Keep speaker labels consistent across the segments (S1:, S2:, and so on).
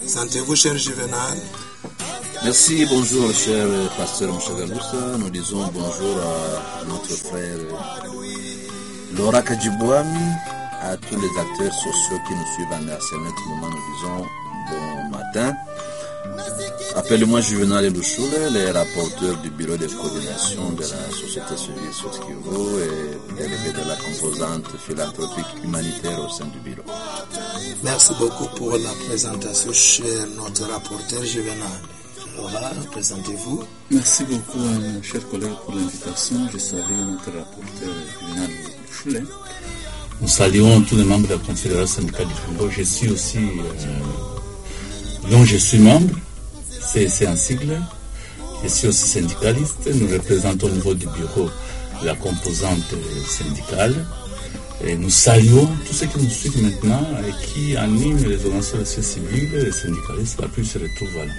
S1: Sentez-vous, cher Juvenal
S2: Merci, bonjour, cher pasteur Mchagalusa. Nous disons bonjour à notre frère Laura Kadjibouami, à tous les acteurs sociaux qui nous suivent en à ce moment. Nous disons bon matin. Appelle-moi Juvenal Elouchoule, le rapporteur du bureau de coordination de la société civile Soskivo et élevé de la composante philanthropique humanitaire au sein du bureau.
S1: Merci beaucoup pour la présentation, cher notre rapporteur Juvenal. Laura, présentez-vous.
S3: Merci beaucoup, euh, chers collègues, pour l'invitation. Je salue notre rapporteur Juvenal Choulet. Nous saluons tous les membres de la Confédération syndicale du Congo. Je suis aussi, euh, dont je suis membre, c'est un sigle. Je suis aussi syndicaliste. Nous représentons au niveau du bureau la composante syndicale. Et nous saluons tous ceux qui nous suivent maintenant et qui animent les organisations civiles, les syndicalistes, la plus se retrouvent. Voilà.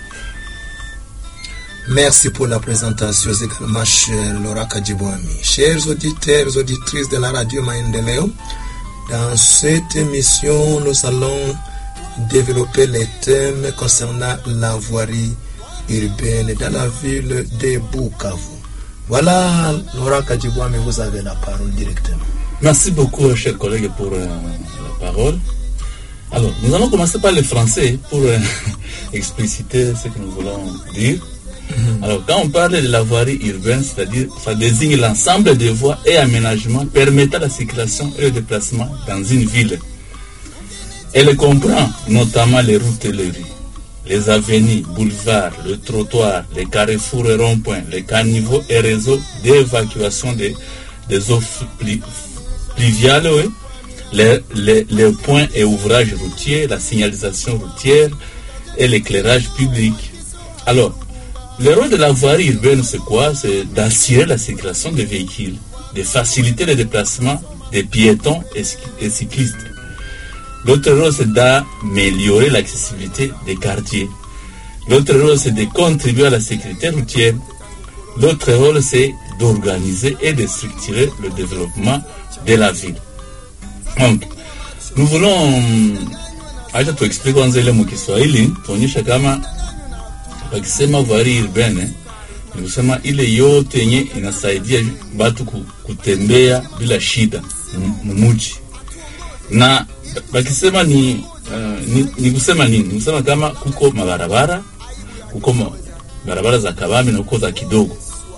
S1: Merci pour la présentation également, cher Laura Kadjibouami. Chers auditeurs, auditrices de la radio Maendeleo, dans cette émission, nous allons développer les thèmes concernant la voirie urbaine dans la ville de Bukavu. Voilà, Laura Kadjibouami, vous avez la parole directement.
S3: Merci beaucoup, chers collègues, pour euh, la parole. Alors, nous allons commencer par le français pour euh, expliciter ce que nous voulons dire. Alors, quand on parle de la voirie urbaine, c'est-à-dire, ça désigne l'ensemble des voies et aménagements permettant la circulation et le déplacement dans une ville. Elle comprend notamment les routes et les rues, les avenues, boulevards, le trottoir, les carrefours et ronds-points, les caniveaux et réseaux d'évacuation des, des eaux pluviales, oui, les, les, les points et ouvrages routiers, la signalisation routière et l'éclairage public. Alors, le rôle de la voirie urbaine, c'est quoi C'est d'assurer la circulation des véhicules, de faciliter le déplacement des piétons et, cyclistes. L'autre rôle, c'est d'améliorer l'accessibilité des quartiers. L'autre rôle, c'est de contribuer à la sécurité routière. L'autre rôle, c'est d'organiser et de structurer le développement de la ville. Donc, nous voulons acha tuexplique kwanza ile mukiswahili tuonyesha kama wakisema voirie urbaine ni kusema ile yote yenye inasaidia batu kutembea bila shida mumuji, na wakisema ni, uh, ni, ni kusema nini? Ni kusema kama kuko mabarabara, kuko ma, barabara za kabambi na kuko za kidogo,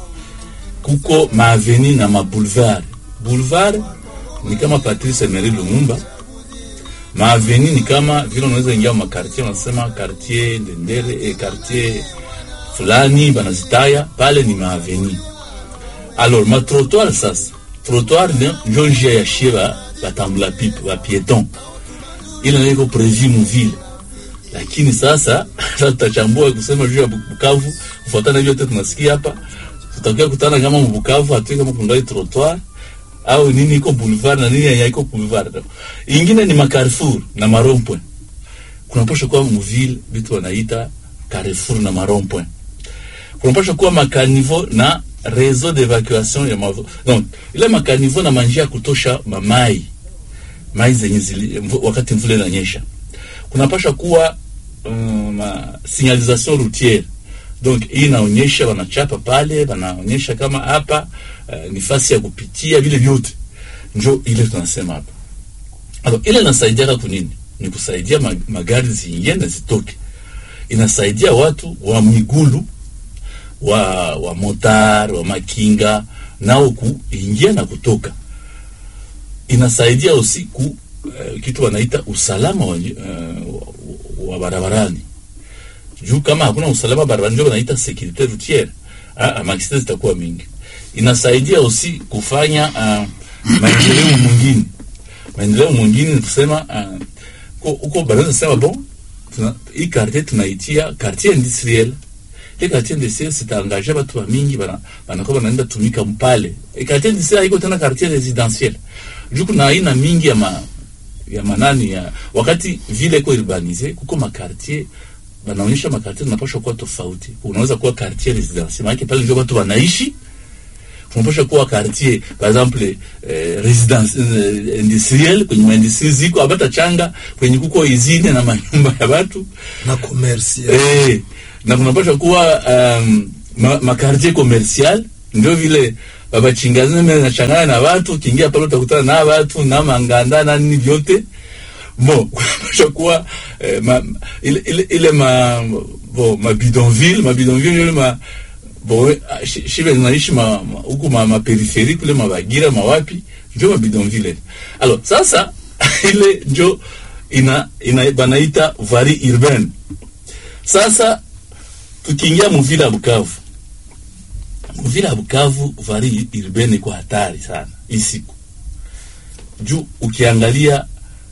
S3: kuko maaveni na maboulevard. Boulevard ni kama Patrice Emery Lumumba maaveni ni kama vile unaweza ingia makartier, wanasema quartier Ndendere eh, quartier fulani banazitaya pale ni maaveni. Alors ma trottoir sasa, trottoir njo njia ya shie ba batambula pipe ba pieton, ile ndio iko prevu mu ville, lakini sasa sasa tutachambua kusema juu ya Bukavu, kufuatana vyote tunasikia hapa, tutakia kutana kama Bukavu hatui kama kuna trottoir au nini iko boulevard na nini haiko boulevard. Ingine ni macarrefour na marompwe. Kunapasha kuwa mville vitu wanaita carrefour na marompwe. Kunapasha kuwa makanivo na réseau d'évacuation ya mavo. Donc, ile makanivo na manjia ya kutosha mamai. Mai zenye zili, wakati mvule inanyesha. Kunapasha kuwa um, ma signalisation routière. Donc hii inaonyesha wanachapa pale, wanaonyesha kama hapa uh, ni fasi ya kupitia vile vyote, njo ile tunasema hapa. Alors ile inasaidia kunini? Ni kusaidia mag magari ziingie na zitoke, inasaidia watu wa migulu wa wa motar wa makinga nao kuingia na kutoka, inasaidia usiku uh, kitu wanaita usalama wa, uh, wa barabarani juu kama hakuna usalama barabarani ndio wanaita securite routiere, ah, maksida zitakuwa mingi. Inasaidia usi kufanya uh, maendeleo mwingine. Maendeleo mwingine ni kusema huko uh, baraza sema bon, tuna hii quartier tunaitia quartier industriel. Hii quartier industriel sitaangaje watu wa mingi bana banakuwa banaenda tumika mpale. Hii quartier industriel haiko tena quartier residentiel. Juu kuna aina mingi ya ma, ya manani ya wakati vile iko urbanize kuko makartier wanaonyesha makartier zinapaswa kuwa tofauti. Unaweza kuwa quartier residentiel, maana pale ndio watu wanaishi. tunapasha kuwa quartier par exemple eh, residence eh, industriel kwenye maindustrie ziko abata changa kwenye kuko izine na manyumba ya watu
S1: na commercial
S3: eh, na kunapasha kuwa um, ma, makartier commercial ndio vile babachingazana nachangana na watu ukiingia pale utakutana na watu na manganda na nini vyote bon kunapasha kuwa eh, ma, ile, ile, ile ma bon ma bidonville ma bidonville ile ma bon shi- shibe zinaishi ma ma- huku ma, ma peripherie kule mabagira mawapi ndio ma bidonville alors sasa ile njo ina, ina banaita vari urbaine sasa tukiingia muvila ya Bukavu, muvila ya Bukavu vari urbaine iko hatari sana hii siku juu ukiangalia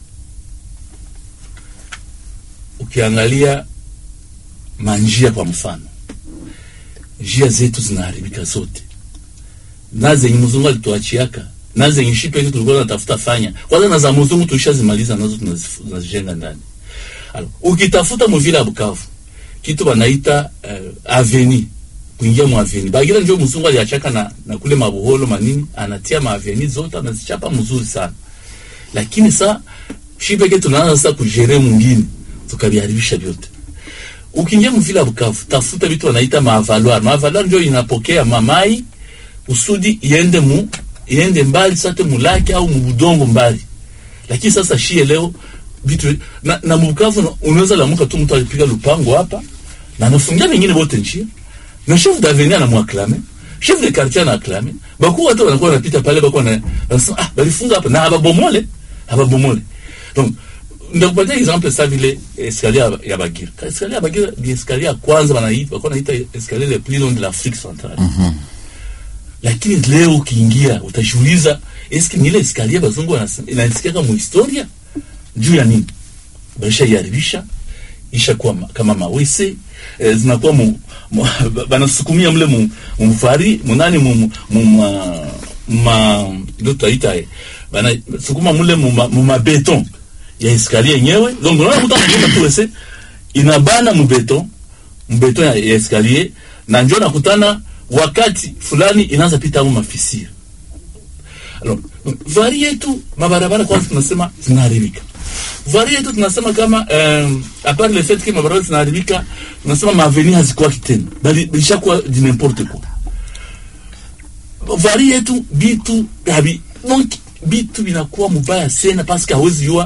S3: ukiangalia manjia kwa mfano, njia zetu zinaharibika zote, na zenye mzungu alituachiaka na zenye shipe yetu tulikuwa tunatafuta fanya kwanza, na za mzungu tulishazimaliza nazo, tunazifu- tunazijenga ndani. Alors, ukitafuta muvila ya Bukavu kitu banaita uh, aveni kuingia mu aveni bagira njo mzungu aliachaka na, na kule mabuholo manini anatia maaveni zote anazichapa mzuri sana lakini sa shi peke tunaanza sasa kujere mwingine tukaviharibisha vyote ukiingia mvila ya Bukavu tafuta vitu wanaita mavaloir mavaloir njo inapokea mamai usudi iende mu iende mbali sate mulake au mubudongo mbali lakini sasa shie leo vitu na, na Bukavu na- unaweza lamuka tu mtu alipiga lupango hapa na anafungia wengine wote njia na chef d'avenir anamwaklame chef de quartier anaaklame bakuu watu wanakuwa wanapita pale bako na wanasema ah balifunga hapa na hababomole hababomole donc ndakupatia exemple sa vile escalier ya- ya Bagira escalier ya Bagira ni escalier ya kwanza wanaita wako naita escalier le plus long de l'Afrique centrale lakini leo ukiingia utajiuliza eski ni ile escalier bazungu wanasema inasikia kama historia juu ya nini baisha iharibisha ishakuwa ma- kama mawese eh, zinakuwa mu, mu, banasukumia mle mu, mufari munani mu, mu, mu, ma, ma ndio tutaita eh, banasukuma mule mu, ma- mu mabeton ya escalier yenyewe donc unaona mtu anaenda tu wese inabana mu beton mu beton ya, ya escalier na njoo nakutana wakati fulani inaanza pita mu mafisiri Alors, vari yetu mabarabara kwanza tunasema zinaharibika. Vari yetu tunasema kama eh, apart le fait que mabarabara zinaharibika, tunasema maaveni hazikuwa tena, bali bilishakuwa di n'importe quoi. Vari yetu bitu habi donc bitu binakuwa mubaya sana parce que hawezi jua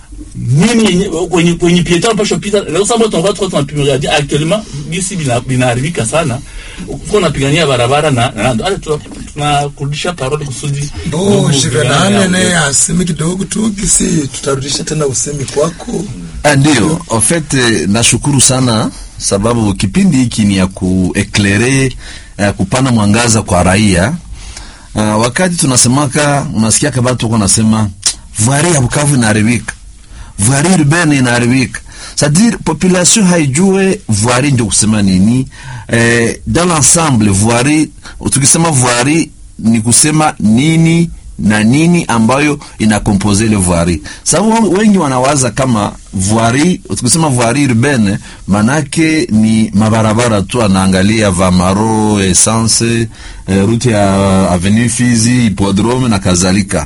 S3: nini yenye kwenye kwenye pieta unapaswa pita. Leo sasa tunataka tu tunapimia dia actuellement bisi bina binaharibika sana. Uko napigania barabara na na hata tunakurudisha parole kusudi
S1: Oh,
S3: ndugu
S1: Shivenane
S3: vijana
S1: naye aseme kidogo tu kisi tutarudisha tena usemi kwako.
S4: Ah, ndio en fait eh, nashukuru sana sababu kipindi hiki ni ya kueklere eh, kupana mwangaza kwa raia uh, wakati tunasemaka unasikia kabatu wako nasema voirie ya Bukavu inaharibika voirie urbaine inaharibika c'est-à-dire population haijue voirie ndio kusema nini eh, dans l'ensemble voirie tukisema voirie ni kusema nini na nini ambayo inakompose ile voirie. Sababu wengi wanawaza kama voirie, tukisema voirie urbaine manake ni mabarabara tu, anaangalia Vamaro, Essence, eh, route ya Avenue Fizi, Hippodrome na kadhalika.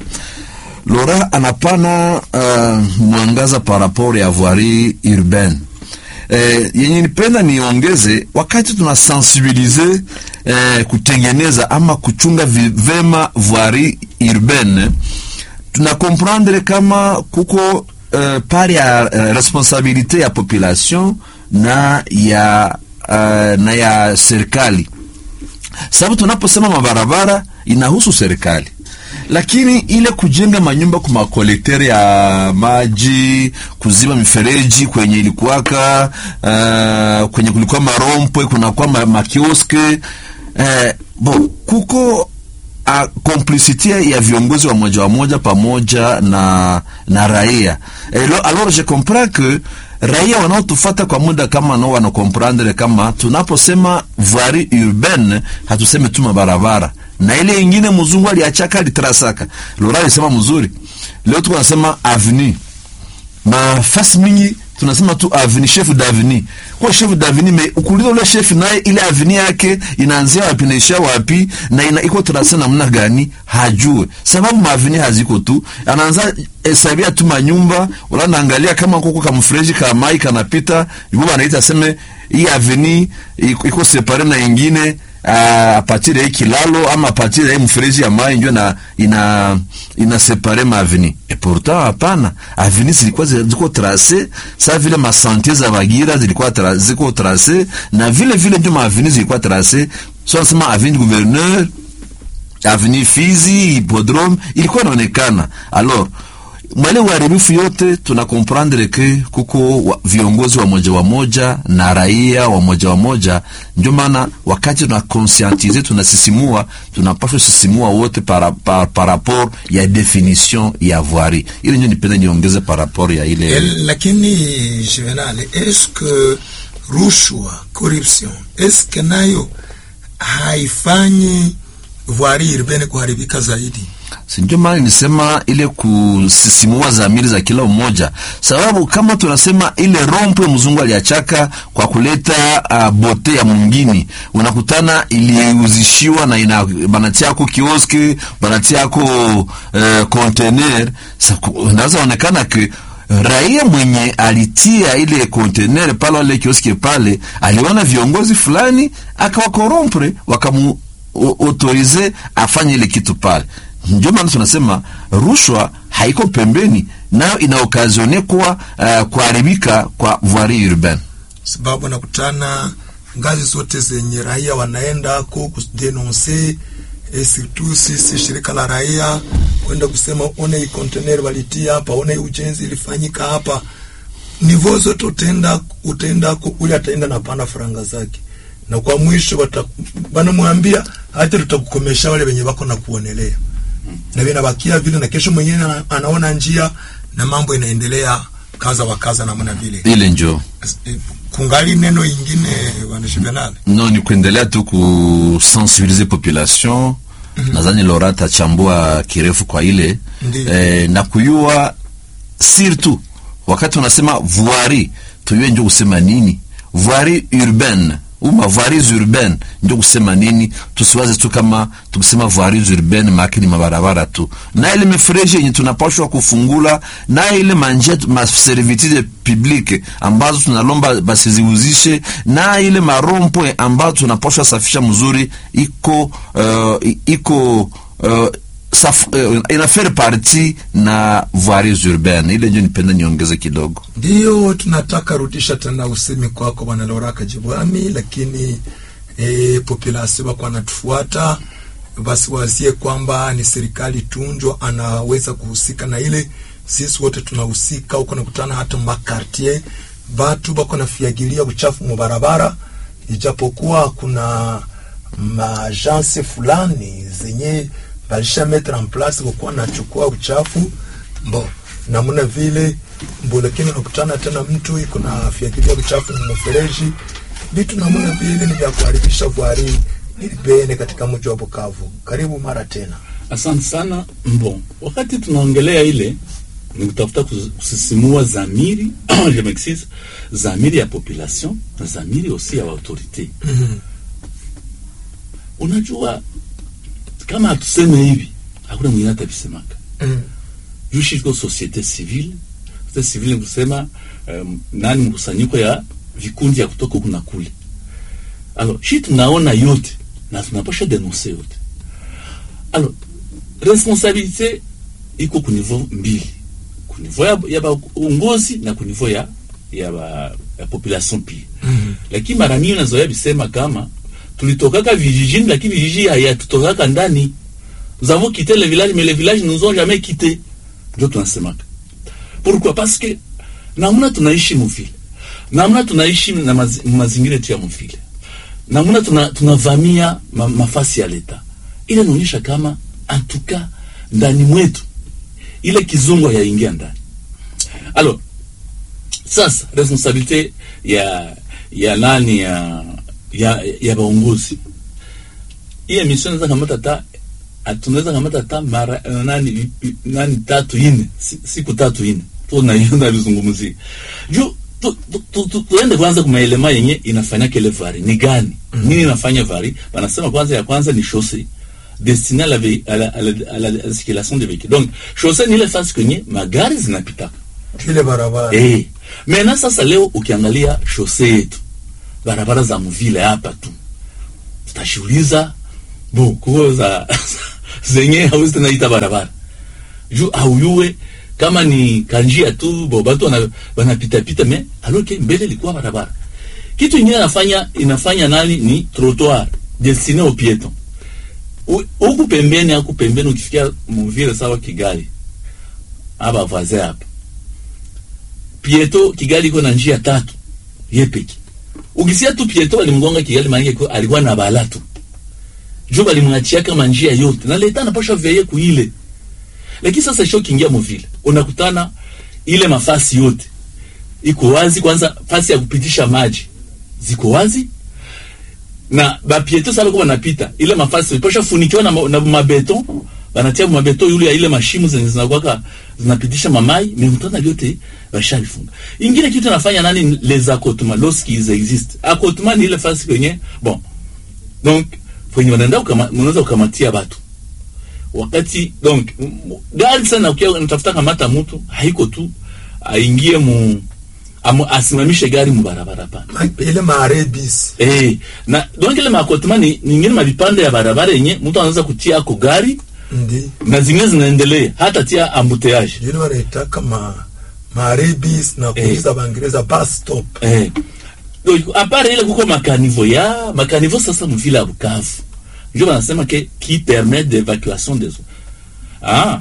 S4: Lora anapana uh, mwangaza par rapport ya voirie urbaine eh, yenye nipenda niongeze wakati tunasensibilize eh, kutengeneza ama kuchunga vi- vema voirie urbaine tuna comprendre kama kuko eh, pari ya eh, responsabilite ya population na ya uh, na ya serikali sababu tunaposema mabarabara inahusu serikali lakini ile kujenga manyumba kwa makolektere ya maji kuziba mifereji kwenye ilikuwaka uh, kwenye kulikuwa marompwe kunakuwa ma, makioske uh, bo kuko a complicité ya viongozi wa moja wa moja pamoja na na raia Elo, alors je comprends que raia wanaotufata kwa muda kama nao wanakomprendre kama tunaposema voirie urbaine hatuseme tu mabarabara na ile ingine mzungu aliachaka alitrasaka lora alisema mzuri leo tuko nasema avenue mafasi mingi tunasema tu avni chef davni kwa chef davni me ukuliza ule chef naye ile avni yake inaanzia wapi naisha wapi na ina iko trase namna gani hajue sababu maavni haziko tu anaanza hesabia tu manyumba wala naangalia kama koko kamfreji ka mai kanapita yubo anaita seme hii avni iko iko separe na ingine a partir ya hii kilalo ama a partir ya hii mfereji ya mai ndio na ina ina separe ma aveni et pourtant hapana aveni zilikuwa zi- ziko trace sa vile masante za bagira zilikuwa tra, ziko trace na vile vile ndio maaveni zilikuwa trace so nasema aveni gouverneur aveni Fizi hippodrome ilikuwa inaonekana alors mwale uharibifu yote tuna comprendre ke kuko wa, viongozi wa moja wa moja na raia wa moja wa moja ndio maana wakati tuna conscientize tunasisimua tunapaswa sisimua wote par, par, par rapport ya definition ya voirie ile ndio nipende niongeze par rapport ya ile
S1: Eh, lakini Juvenal, est-ce que rushwa corruption est-ce que nayo haifanyi voirie urbaine kuharibika zaidi?
S4: si ndio maana nisema ile kusisimua zamiri za kila mmoja, sababu kama tunasema ile rompwe mzungu aliachaka kwa kuleta uh, bote ya mwingine, unakutana iliuzishiwa na ina banatia yako kioski banatia yako uh, container. Unaweza onekana ke raia mwenye alitia ile container pale wale kioski pale aliona viongozi fulani akawakorompre wakamu autorize afanye ile kitu pale ndio maana tunasema rushwa haiko pembeni, nayo ina okazione kuwa uh, kuharibika kwa voirie urbaine,
S1: sababu nakutana ngazi zote zenye raia wanaenda ko kudenonse e, surtout sisi shirika la raia kwenda kusema one hii container walitia hapa, one hii ujenzi ilifanyika hapa. Nivo zote utaenda utaenda ko ule ataenda na pana faranga zake, na kwa mwisho banamwambia hata tutakukomesha wale wenye wako na kuonelea na vinabakia vile, na kesho mwenyewe ana, anaona njia na mambo inaendelea kaza wa kaza namna vile
S4: ile njo
S1: kungali neno ingine bwana Juvenal
S4: no ni kuendelea tu kusensibiliser population mm -hmm. Nadhani Laura atachambua kirefu kwa ile eh, na kuyua surtout wakati unasema voirie tuyue njo kusema nini voirie urbaine uma voiries urbaine ndio kusema nini, tusiwaze tu kama tukisema voiries urbaine maana ni mabarabara tu, na ile mifereji yenye tunapashwa kufungula, na ile manje ma servitude publique ambazo tunalomba basiziuzishe, na ile marompo ambazo tunapashwa safisha mzuri, iko uh, iko uh, Saf, uh, inafere parti na voiries urbaine ile ndio nipenda niongeze kidogo.
S1: Ndio tunataka rudisha tena usemi kwako bwana Loraka Jibwami, lakini e, population wako anatufuata basi wazie kwamba ni serikali tunjo anaweza kuhusika na ile, sisi wote tunahusika huko, nakutana hata makartier batu bako nafiagilia uchafu mu barabara, ijapokuwa kuna maajanse fulani zenye balisha metre en place kukuwa nachukua uchafu mbo namna vile mbo, lakini unakutana tena mtu iko na fiakilia uchafu mfereji, vitu namna vile ni vya kuharibisha voirie urbaine katika mji wa Bukavu. Karibu mara tena.
S3: Asante sana. Mbo, wakati tunaongelea ile ni kutafuta kusisimua zamiri je m'excuse, zamiri ya population na zamiri aussi ya autorite.
S1: mm -hmm.
S3: Unajua kama hatuseme hivi hakuna mwingine atavisemaka.
S1: mm.
S3: Jushi iko societe civile, societe civile ni kusema um, nani mkusanyiko ya vikundi ya kutoka kuna kule. Alors, shi tunaona yote na tunapasha denonse yote. Alors, responsabilite iko ku niveau mbili, ku niveau ya, ya baongozi na ku niveau ya ya, ba, ya population pia.
S1: mm -hmm.
S3: Lakini mara mingi nazoea bisema kama tulitokaka vijijini lakini vijiji hayatutokaka ndani. Nous avons quitté le village mais les villages nous ont jamais quitté. Ndio tunasemaka. Pourquoi? Parce que namna tunaishi mvile, namna tunaishi na maz, mazingira yetu ya mvile, namna tuna, tunavamia ma, mafasi ya leta, ile inaonyesha kama antuka ndani mwetu ile kizungu yaingia ndani. Alors sasa responsabilite ya ya nani ya ya, ya baongozi hii emission naweza kamata ta tunaweza kamata ta mara nani nani tatu ine siku tatu ine tu na hiyo na lizungumzia juu tu, tu, tu, tu, tuende kwanza kumaelema yenye inafanya kele vari ni gani mm. nini inafanya vari banasema kwanza ya kwanza ni chaussée destinée à la, ve- à la, à la, à la, à la circulation des véhicules donc chaussée ni ile fasi kwenye magari zinapita
S1: ile barabara
S3: eh mena sasa leo ukiangalia chaussée yetu barabara za mvile hapa tu tutashuhuliza bo kuo za zenye hawezi tena ita barabara juu hauyue kama ni kanjia tu bo batu wana- wanapitapita me aloke mbele ilikuwa barabara kitu ingine inafanya inafanya nani ni trottoir destiné au piéton U- huku pembeni huku pembeni ukifikia muvile sawa kigali aba voisin hapa pieto kigali iko na njia tatu ye peke ukisia tu pieto alimgonga kigali maanake ko- alikuwa na bala tu juu balimwachia kama njia yote na leta anapasha veye kuile lakini sasa sho kiingia muvile unakutana ile mafasi yote iko wazi kwanza fasi ya kupitisha maji ziko wazi na bapieto sasa kwa wanapita ile mafasi pasha funikiwa na, ma- na mabeton banatia mabeton yule ya ile mashimu zenye zinakuwaka zinapitisha mamai mekutana vyote bashalifunga ingine kitu nafanya nani les accotements lorsqu'ils existent accotement ni ile fasi kwenye bon donc kwenye wanaenda ukama, unaweza ukamatia batu wakati donc m- m- gari sana ukia unatafuta kamata mtu haiko tu aingie mu amu, asimamishe gari mu barabara pana
S1: Ma- ile marebis
S3: Eh, na donc ile makotema ni ningine mavipande ya barabara yenye mtu anaweza kutia ako gari
S1: ndi
S3: na zingine zinaendelea hata tia ambuteyage
S1: ile wanaitaka ma marebis na kuuliza Baingereza bus stop
S3: eh. Donc, apart ile kuko makanivo ya makanivo sasa mvile ya Bukavu ndio wanasema ke qui permet d'évacuation des eaux ah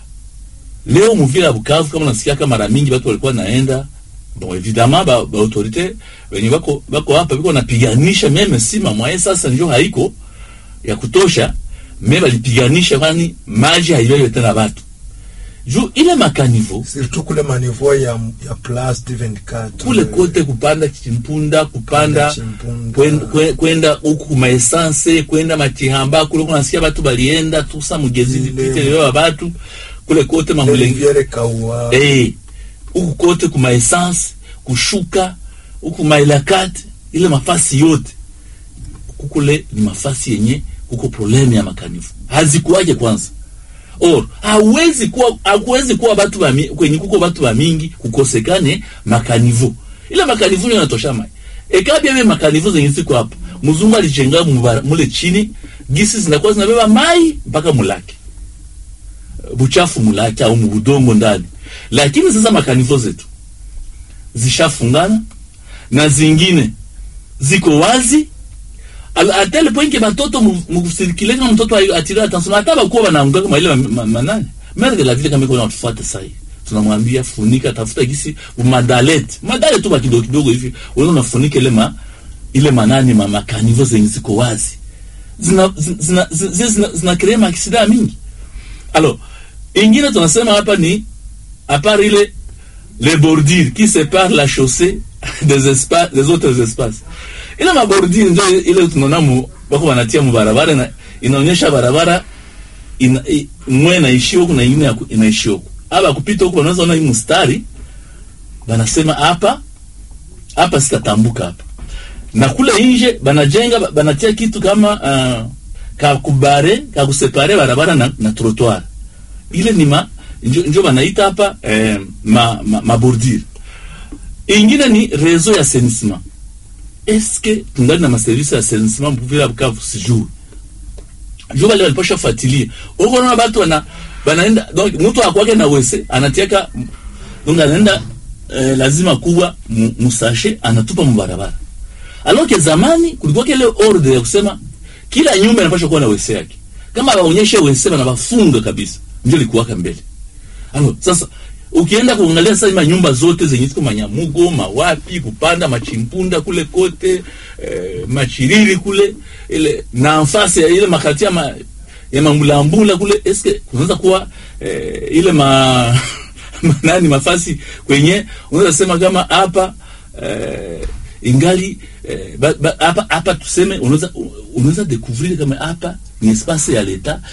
S3: leo mvile ya Bukavu kama unasikia kama mara mingi watu walikuwa naenda bon évidemment ba, ba autorité wenye bako bako hapa biko napiganisha meme si mamwaye sasa ndio haiko ya kutosha me balipiganisha kwani maji haiwewe tena watu juu ile makanivo
S1: surtout kule manivo ya ya place du 24
S3: kule kote kupanda chimpunda kupanda
S1: Chimpunda.
S3: kwen- kwen- kwenda huku kumaesanse kwenda matihamba kule kunasikia batu balienda tusa mugezi
S1: Ile-
S3: lipite leo batu kule kote mamulenge
S1: Riviere kaua
S3: eh huku kote kumaesanse kushuka huku mailakati ile mafasi yote kukule ni mafasi yenye kuko problemu ya makanifu hazikuwaje kwanza or hawezi kuwa hakuwezi kuwa batu ba mi- kwenye kuko batu ba mingi kukosekane makanivo ile makanivo ndio yanatosha mai ekabia be makanivo zenye ziko hapa mzungu alichenga mubara- mule chini gisi zinakuwa zinabeba mai mpaka mulake buchafu mulake au mubudongo ndani lakini sasa makanivo zetu zishafungana na zingine ziko wazi Al- a tel point que batoto mukusirikile kama mtoto ayo- atire attention hata bakuwa banaanguka kama ile ma- ma- manani mère de la ville kama iko natufuata sasa hivi tunamwambia funika tafuta gisi madalete madalete tu ba kidogo kidogo hivi wewe unafunika ile ma ile manani ma makanivo zenye ziko wazi zina zina zina, zina, zina crea maaksida mingi alors ingine tunasema hapa ni à part ile les bordures qui séparent la chaussée des espaces des autres espaces ile mabordure ndio ile tunaona mu bako wanatia mu barabara na inaonyesha barabara ina, i, mwe inaishi huku na ingine ya ku- inaishi huku hapa kupita huku wanaweza ona hii mstari banasema hapa hapa sitatambuka hapa na kule nje banajenga ba- banatia kitu kama uh, kakubare kakusepare barabara na, na trottoir ile ni ma njo, njo banaita hapa eh, ma, ma, mabordure ingine ni réseau ya assainissement eske tungali na maservisi ya assainissement mvila Bukavu sijui juu bale walipasha fuatilia huko naona batu wana banaenda donc mtu akwake na wese anatiaka donc anaenda eh, lazima kuwa mu- musashe anatupa mubarabara alors que zamani kulikuwa kile ordre ya kusema kila nyumba inapaswa kuwa na wese yake kama waonyeshe wese bana bafunga kabisa ndio likuwaka mbele alors sasa ukienda kuangalia sasa ima nyumba zote zenye ziko manyamugo mawapi kupanda machimpunda kule kote eh, machiriri kule ile na nafasi ya ile makati ya, ma, ya mambulambula kule eske kunaweza kuwa eh, ile ma manani mafasi kwenye unaweza sema kama hapa eh, ingali eh, ba- ba- hapa hapa tuseme unaweza unaweza découvrir kama hapa ni espace ya leta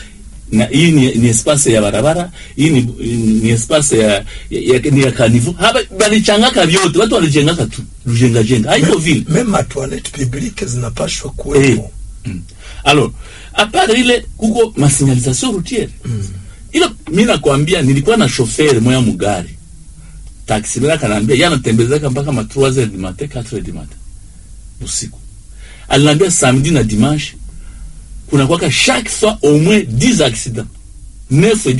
S3: na hii ni, ni espace ya barabara hii ni, ni espace ya, ya, ya, ni ya kanivo hapa balichangaka vyote watu walijengaka tu lujenga jenga haiko vile
S1: Même ma toilette publique zinapashwa kuwepo.
S3: alors apart ile kuko masignalisation routiere ilo mi nakwambia nilikuwa na shofere moya mugari taxi mera kanaambia ye anatembezaka mpaka ma 3 heures du matin 4 heures du matin usiku alinaambia samedi na dimanche kuna kwaka chaque fois au moins 10 accidents neuf